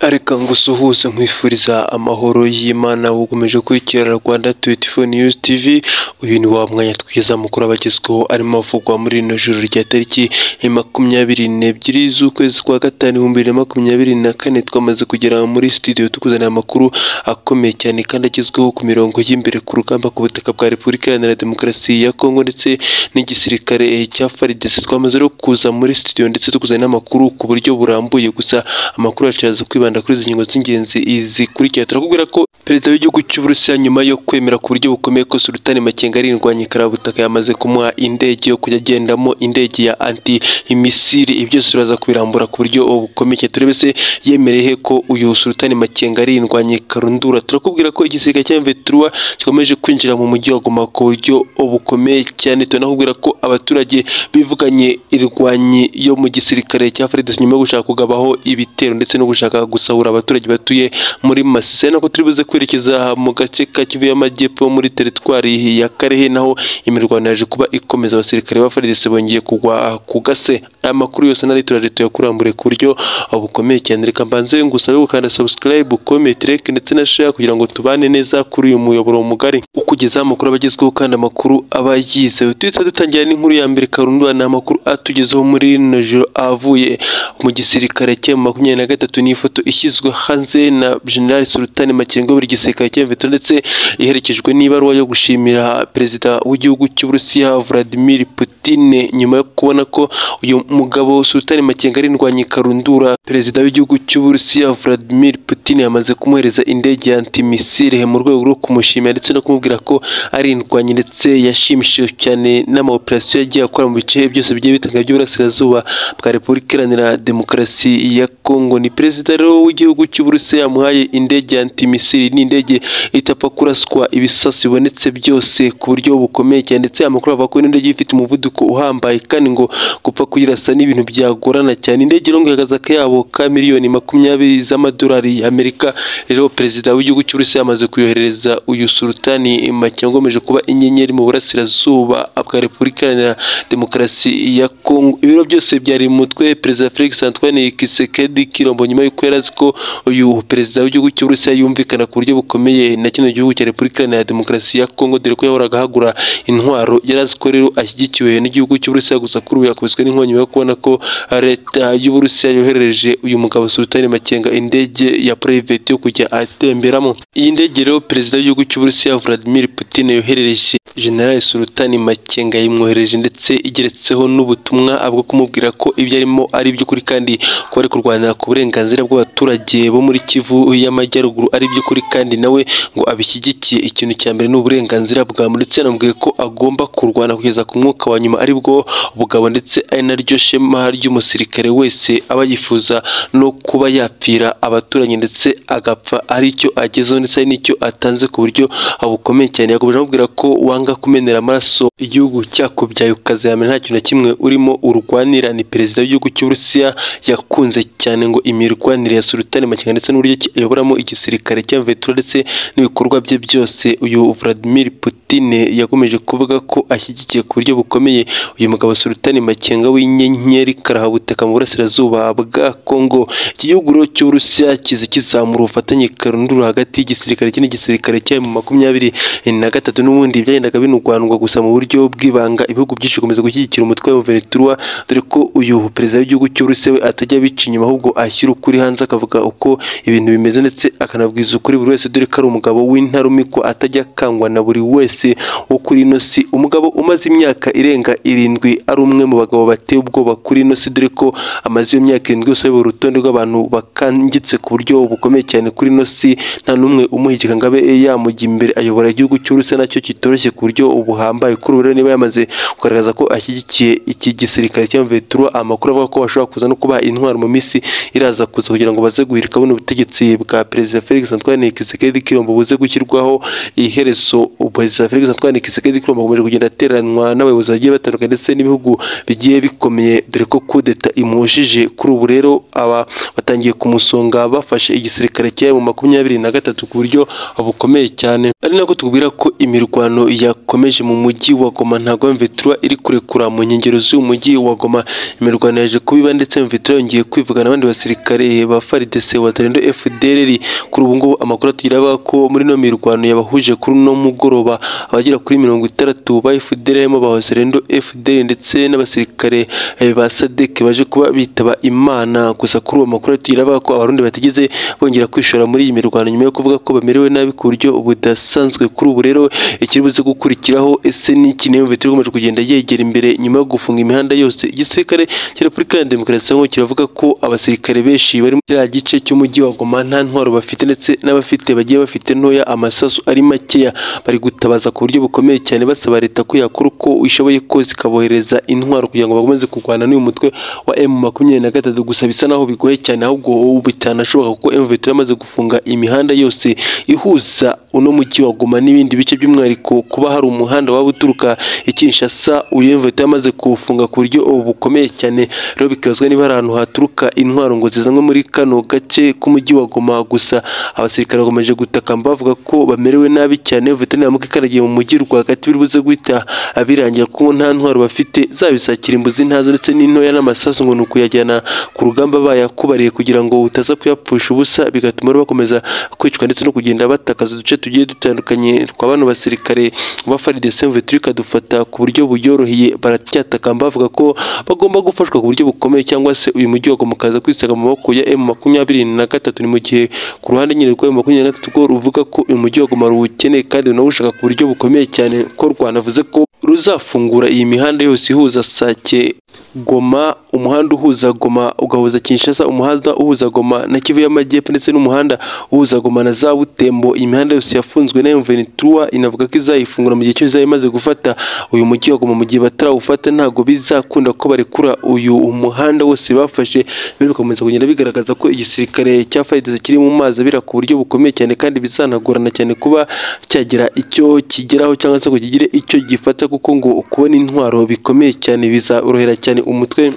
Reka ngusuhuze nkwifuriza amahoro y'Imana ukomeje gukurikirana Rwanda tuwenti fo niyuzi tivi, uyu ni wa mwanya twiza mukuru abagezweho arimo avugwa muri rino joro rya tariki makumyabiri n'ebyiri z'ukwezi kwa gatanu ibihumbi bibiri na makumyabiri na kane, twamaze kugera muri studio tukuzanira amakuru akomeye cyane kandi agezweho ku mirongo y'imbere ku rugamba ku butaka bwa Repubulika Iharanira Demokarasi ya Kongo ndetse n'igisirikare cya FARDC, twamaze rero kuza muri studio ndetse tukuzanira n'amakuru ku buryo burambuye, gusa amakuru yacu araza kwibanda kuri izi ngingo z'ingenzi zikurikira. Turakubwira ko perezida w'igihugu cy'Uburusiya nyuma yo kwemera ku buryo bukomeye ko Sultani Makenga ari indwanyi karabutaka yamaze kumuha indege yo kujya agendamo indege ya anti imisiri, ibyo byose biraza kubirambura ku buryo bukomeye. Turebe se yemereye he ko uyu Sultani Makenga ari indwanyi karundura. Turakubwira ko igisirikare cya M23 gikomeje kwinjira mu mujyi wa Goma ku buryo bukomeye cyane, tunakubwira ko abaturage bivuganye irwanyi yo mu gisirikare cya FARDC nyuma yo gushaka kugabaho ibitero ndetse no gushaka gusahura abaturage batuye muri Masisi, nako turibuze kwerekeza mu gace ka Kivu y'Amajyepfo muri teritwari ya Karehe naho imirwano yaje kuba ikomeza, abasirikare ba FARDC bongeye kugwa ku gase. Aya makuru yose nari turaje tuyakurambure ku buryo bukomeye cyane, reka mbanze ngusabe gukanda subscribe, comment, like ndetse na share kugira ngo tubane neza kuri uyu muyoboro mugari ukugeza amakuru abagezweho kandi amakuru aba yizewe. Duhita dutangira n'inkuru ya mbere karundwa, ni amakuru atugezeho muri rino joro avuye mu gisirikare cya makumyabiri na gatatu, ni ifoto ishyizwe hanze na General Sultan Makenga buri gisirikare cya M23 ndetse iherekejwe n'ibaruwa yo gushimira perezida w'igihugu cy'Uburusiya Vladimir Putin nyuma yo kubona ko uyu mugabo Sultan Makenga ari indwanyi karundura, perezida w'igihugu cy'Uburusiya Vladimir Putin yamaze kumuhereza indege ya antimisile mu rwego rwo kumushimira ndetse no kumubwira ko ari indwanyi ndetse yashimishijwe cyane n'amaoperasiyo yagiye akora mu bice byose bigiye bitandukanye by'uburasirazuba bwa Repubulika Iharanira Demokarasi ya Kongo. Ni perezida rero w'igihugu cy'Uburusiya yamuhaye indege ya antimisile, ni indege itapfa kuraswa ibisasu bibonetse byose ku buryo bukomeye cyane, ndetse amakuru avuga ko ino ndege ifite umuvuduko uhambaye kandi ngo gupfa kuyirasa ni ibintu byagorana cyane. Indege rero ngo ihagaze akayabo ka miliyoni makumyabiri z'amadolari y'Amerika, rero perezida w'igihugu cy'Uburusiya yamaze kuyohereza uyu Sultani Makenga ukomeje kuba inyenyeri mu burasirazuba bwa Repubulika Iharanira Demokarasi ya Kongo. Ibiro byose byari mu mutwe perezida Felix Antoine Tshisekedi Tshilombo nyuma y'uko yari azi ko uyu perezida w'igihugu cy'Uburusiya yumvikana ku buryo bukomeye na kino gihugu cya Repubulika Iharanira Demokarasi ya Kongo, dore ko yahoraga ahagura intwaro, yari azi ko rero ashyigikiwe n'igihugu cy'Uburusiya, gusa kuri ubu yakubiswe n'inkonyi yo kubona ko leta y'Uburusiya yohereje uyu mugabo Sultani Makenga indege ya private yo kujya atemberamo. Iyi ndege rero perezida w'igihugu cy'Uburusiya Vladimir Putin yoherereje General Sultani Makenga yamwohereje ndetse igeretseho n'ubutumwa bwo kumubwira ko ibyo arimo ari iby'ukuri kandi ko ari kurwana ku burenganzira bw'abaturage bo muri Kivu y'Amajyaruguru ari iby'ukuri kandi nawe ngo abishyigikiye. Ikintu cya mbere ni uburenganzira bwa muntu ndetse yanamubwiye ko agomba kurwana kugeza ku mwuka wa nyuma aribwo bugabo ndetse ari naryo shema ry'umusirikare wese aba yifuza no kuba yapfira abaturanyi ndetse agapfa ari cyo agezeho ndetse ari n'icyo atanze ku buryo bukomeye cyane. Yakomeje amubwira ko wanga kumenera amaraso igihugu cyakubyaye ukazamera nta kintu na kimwe urimo urwanira. Ni perezida w'igihugu cy'Uburusiya yakunze cyane ngo imirwanire ya Sultani Makenga ndetse n'uburyo ayoboramo igisirikare cya M23 ndetse n'ibikorwa bye byose, uyu Vladimir Putin yakomeje kuvuga ko ashyigikiye ku buryo bukomeye uyu mugabo Sultani Makenga w'inyenyeri karahabutaka mu burasirazuba bwa Kongo. Iki gihugu rero cy'Uburusiya kiza kizamura ubufatanye karundura hagati y'igisirikare iki n'igisirikare cya makumyabiri na gatatu n'ubundi byagendaga binurwanurwa gusa mu buryo bw'ibanga, ibihugu byinshi bikomeza gushyigikira umutwe wa M23 dore ko uyu perezida w'igihugu cy'Uburusiya we atajya abica inyuma ahubwo ashyira ukuri hanze akavuga uko ibintu bimeze ndetse akanabwiza ukuri buri wese, dore ko ari umugabo w'intarumikwa atajya akangwa na buri wese wo kuri ino si, umugabo umaze imyaka irenga irindwi ari umwe mu bagabo bateye ubwoba kuri ino si, dore ko amaze iyo myaka irindwi yose ayobora urutonde rw'abantu bakangitse ku buryo bukomeye cyane kuri ino si, nta n'umwe umuhigika ngo abe yamujya imbere, ayobora igihugu cy'Uburusiya nacyo kitoroshye ku buryo buhambaye. Kuri ubu rero niba yamaze kugaragaza ko ashyigikiye iki gisirikare cya M23, amakuru avuga ko bashobora kuza no kuba intwaro mu minsi iraza kuza kugira ngo baze guhirika buno ubutegetsi bwa perezida Felix Antoine Tshisekedi Tshilombo buze gushyirwaho iherezo. Perezida Felix Antoine Tshisekedi Tshilombo akomeje kugenda ateranwa n'abayobozi bagiye batandukanye ndetse n'ibihugu bigiye bikomeye, dore ko kudeta imushije. Kuri ubu rero aba batangiye kumusonga bafashe igisirikare cyari mu makumyabiri na gatatu ku buryo bukomeye cyane ari nako tubwira ko imirwano yakomeje mu mujyi wa Goma ntago Mvitura iri kurekura mu nkengero z'uyu mujyi wa Goma imirwano yaje kubiba ndetse Mvitura yongeye kwivugana n'abandi basirikare ba FARDC watarendo FDLR kuri ubu ngubu amakuru atugira avuga ko muri no mirwano yabahuje kuri uno mugoroba abagera kuri mirongo itandatu ba FDLR harimo ba Hoserendo FDL ndetse n'abasirikare eh, ba SADC baje kuba bitaba Imana gusa kuri uwo makuru atugira avuga ko abarundi batigeze bongera kwishora muri iyi mirwano nyuma yo kuvuga ko bamerewe nabi ku buryo budasanzwe kuri ubu rero ikiri buze gukurikiraho ese ni iki niyo Mvitura ikomeje kugenda yegera imbere nyuma yo gufunga imihanda yose igisirikare cya Repubulika Iharanira Demokarasi ya Kongo kiravuga ko abasirikare benshi bari muri kiriya gice cy'umujyi wa Goma nta ntwaro bafite ndetse n'abafite bagiye bafite ntoya amasasu ari makeya bari gutabaza ku buryo bukomeye cyane basaba leta ko yakora uko ishoboye kose ikabohereza intwaro kugira ngo bakomeze kurwana n'uyu mutwe wa M makumyabiri na gatatu gusa bisa naho bigoye cyane ahubwo ubu bitanashoboka kuko M Vitura amaze gufunga imihanda yose ihuza uno mujyi wa Goma n'ibindi bice by'umwihariko kuba hari umuhanda waba uturuka i Kinshasa uyu M Vitura amaze kuwufunga ku buryo ubu bukomeye cyane rero bikabazwa niba hari ahantu haturuka intwaro ngo zizanwe muri kano gace k'umujyi wa Goma gusa abasirikare bakomeje gutakamba bavuga ko bamerewe nabi cyane veterineri ikaragiye mu mujyi rwagati biri buze guhita abirangira kuko nta ntwaro bafite zaba imbuzi ntazo ndetse n'intoya n'amasasu ngo ni ukuyajyana ku rugamba bayakubariye kugira ngo utaza kuyapfusha ubusa bigatuma rero bakomeza kwicwa ndetse no kugenda batakaza uduce tugiye dutandukanye twa bano basirikare ba faridese veterineri ikadufata ku buryo buyoroheye baracyatakamba bavuga ko bagomba gufashwa ku buryo bukomeye cyangwa se uyu mujyi wagomba ukaza kwisanga mu maboko ya emu makumyabiri na gatatu ni mu gihe ku ruhande nyine rwa emu makumyabiri na gatatu rwo ruvuga ko uyu mujyi wa Goma ruwukeneye kandi runawushaka ku buryo bukomeye cyane ko rwanavuze ko ruzafungura iyi mihanda yose ihuza Sake Goma umuhanda uhuza Goma ugahuza Kinshasa umuhanda uhuza Goma na Kivu y'Amajyepfo ndetse n'umuhanda uhuza Goma na za Butembo iyi mihanda yose yafunzwe na M23 inavuga ko izayifungura mu gihe cyose izaba imaze gufata uyu mujyi wa Goma mu gihe batarawufata ntabwo bizakunda ko barekura uyu umuhanda wose bafashe biri bikomeza kugenda bigaragaza ko igisirikare cya FARDC kiri mu mazi abira ku buryo bukomeye cyane kandi bizanagorana cyane kuba cyagira icyo kigeraho cyangwa se ngo kigire icyo gifata kuko ngo kubona intwaro bikomeye cyane bizorohera cyane umutwe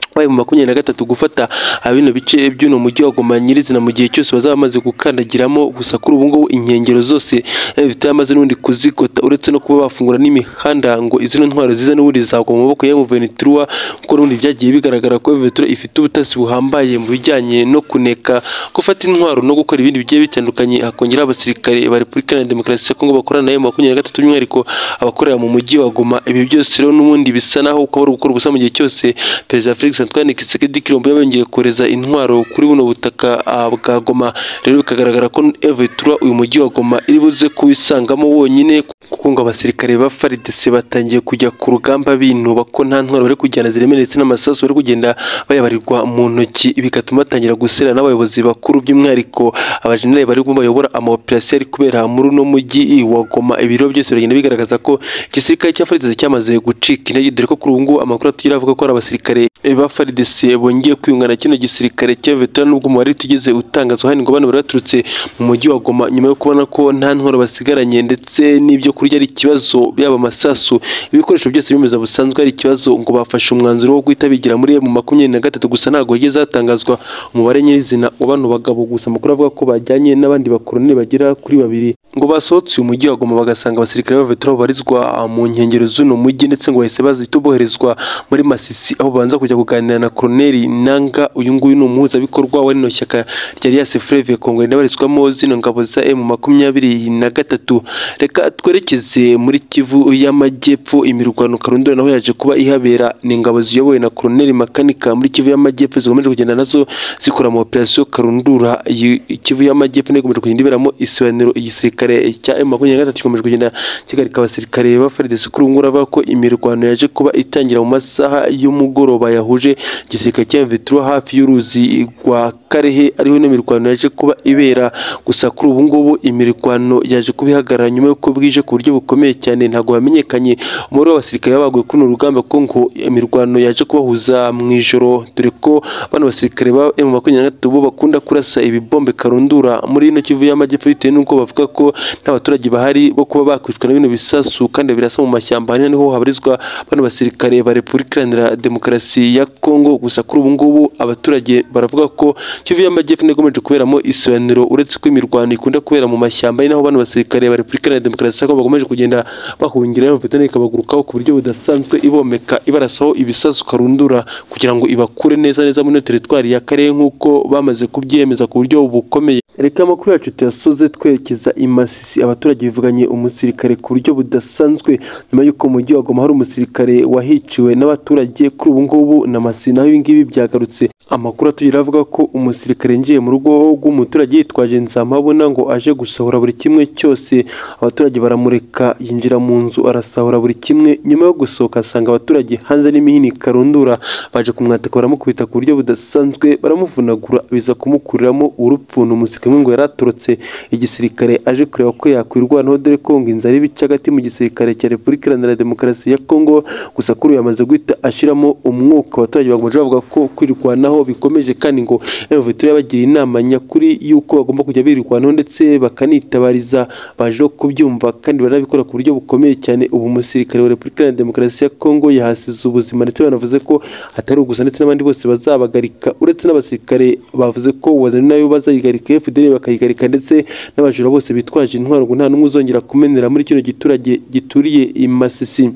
wabaye mu makumyabiri na gatatu gufata bino bice by'uno mujyi wa Goma nyirizina mu gihe cyose bazaba bamaze gukandagiramo gusa kuri ubu ngubu inkengero zose zitari amaze n'ubundi kuzigota uretse no kuba bafungura n'imihanda ngo izino ntwaro zize n'ubundi zagwa mu maboko ya Ventura kuko n'ubundi byagiye bigaragara ko Ventura ifite ubutasi buhambaye mu bijyanye no kuneka gufata intwaro no gukora ibindi bigiye bitandukanye hakongera abasirikare ba Repubulika Iharanira Demokarasi ya Kongo bakorana nayo makumyabiri na gatatu by'umwihariko abakorera mu mujyi wa Goma ibi byose rero n'ubundi bisa naho ukaba ari gukora ubusa mu gihe cyose Perezida Felix Antoine Tshisekedi Kilombo yabongeye kohereza intwaro kuri buno butaka ah, bwa Goma rero bikagaragara ko Evitura uyu mujyi wa Goma iri buze kuwisangamo wonyine kuko ngo abasirikare ba FARDC batangiye kujya ku rugamba binuba ko nta ntwaro bari kujyana ziremereye ndetse n'amasasu bari kugenda bayabarirwa mu ntoki bigatuma batangira gusera n'abayobozi bakuru by'umwihariko abajenerali bari bayobora amaoperasiyo ari kubera muri uno mujyi wa Goma ibiro byose biragenda bigaragaza ko igisirikare cya FARDC cyamaze gucika intege dore ko kuri ubu ngubu amakuru atugira avuga ko hari abasirikare ba FARDC bongeye kwiyunga na kino gisirikare cya veterana n'ubwo umubare tugeze utangazwa hano ngo bano bari baturutse mu mujyi wa Goma nyuma yo kubona ko nta ntwaro basigaranye ndetse n'ibyo kurya ari ikibazo byaba amasasu ibikoresho byose bimeze busanzwe ari ikibazo ngo bafashe umwanzuro wo guhita bigira muri mu makumyabiri na gatatu gusa ntabwo higeze hatangazwa umubare nyirizina wa bano bagabo gusa amakuru avuga ko bajyanye n'abandi bakoroneli bagera kuri babiri ngo basohotse uyu mujyi wa Goma bagasanga abasirikare ba veterana babarizwa mu nkengero z'uno mujyi ndetse ngo bahise bahita boherezwa muri Masisi aho banza kujya kuganira na Colonel Nanga uyu nguyu ni umuhuzabikorwa wa rino shyaka rya Alias Fleuve Congo rinabarizwamo zino ngabo za M makumyabiri na gatatu reka twerekeze muri Kivu y'Amajyepfo imirwano karundura naho yaje kuba ihabera ni ingabo ziyobowe na Colonel Makanika muri Kivu y'Amajyepfo zikomeje kugenda nazo zikora ama operation karundura Iyi- Kivu y'Amajyepfo niyo ikomeje kugenda iberamo isobanuro igisirikare cya M makumyabiri na gatatu gikomeje kugenda kigarika abasirikare ba FARDC kuri ubu ngubu aravuga ko imirwano yaje kuba itangira mu masaha y'umugoroba yahuje igisirikare cya Mvitura hafi y'uruzi rwa Karehe ariho ino mirwano yaje kuba ibera gusa kuri ubu ngubu imirwano yaje kuba ihagarara nyuma y'uko bwije ku buryo buryo bukomeye cyane ntabwo bamenyekanye umubare w'abasirikare babaguye kuri uru rugamba kuko ngo imirwano yaje kubahuza mu ijoro dore ko bano basirikare ba M makumyabiri na gatatu bo bakunda kurasa ibibombe karundura muri ino Kivu y'Amajyepfo bitewe n'uko bavuga ko nta baturage bahari bo kuba bakwicwa na bino bisasu kandi birasa mu mashyamba hano niho habarizwa bano basirikare ba Repubulika Iharanira Demokarasi ya Kongo gusa kuri ubu ngubu abaturage baravuga ko Kivu y'Amajyepfo ikomeje kuberamo isobanuro uretse ko imirwano ikunda kubera mu mashyamba ari naho bano basirikare ba Repubulika Iharanira Demokarasi ya Kongo bakomeje kugenda bahungira imvutane ikabagurukaho ku buryo budasanzwe ibomeka ibarasaho ibisasu karundura kugira ngo ibakure neza neza muri teritwari ya Karere nk'uko bamaze kubyemeza ku buryo bukomeye reka amakuru yacu tuyasoze twerekeza i Masisi abaturage bivuganye umusirikare ku buryo budasanzwe nyuma y'uko mu mujyi wa Goma hari umusirikare wahiciwe n'abaturage kuri ubu ngubu na Masisi naho ibi ngibi byagarutse amakuru atugera avuga ko umusirikare yinjiye mu rugo rw'umuturage yitwaje nzamabona ngo aje gusohora buri kimwe cyose abaturage baramureka yinjira mu nzu arasahura buri kimwe nyuma yo gusohoka asanga abaturage hanze n'imihini karundura baje kumwataka baramukubita ku buryo budasanzwe baramuvunagura biza kumukuriramo urupfu ni umusirikare umwe ngo yari aturutse igisirikare aje kureba ko yakwirwanaho dore ko ngo inzara ibice hagati mu gisirikare cya repubulika iharanira demokarasi ya kongo gusa kuri uyu yamaze guhita ashyiramo umwuka abaturage bakomeje bavuga ko kwirwanaho bikomeje kandi ngo emuvito yabagira inama nyakuri y'uko bagomba kujya birwanaho ndetse bakanitabariza baje kubyumva kandi baranabikora ku buryo bukomeye cyane ubu umusirikare wa repubulika iharanira demokarasi ya kongo yahasize ubuzima ndetse banavuze ko atari ugusa ndetse n'abandi bose bazabagarika uretse n'abasirikare bavuze ko uwazanye nayo bazayigarika fdr bakayigarika ndetse n'abajura bose bitwaje intwaro ngo nta n'umwe uzongera kumenera muri kino giturage gituriye i masisi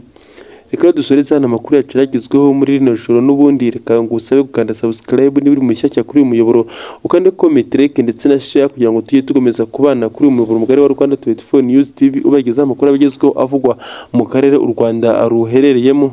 reka dusoreze hano amakuru yacu yagezweho muri rino joro n'ubundi reka ngo usabe gukanda subscribe niba uri mushyashya kuri uyu muyoboro ukande comment like ndetse na share kugira ngo tujye tugomeza kubana kuri uyu muyoboro mugari wa Rwanda 24 News TV ubagezaho amakuru abagezweho avugwa mu karere u Rwanda ruherereyemo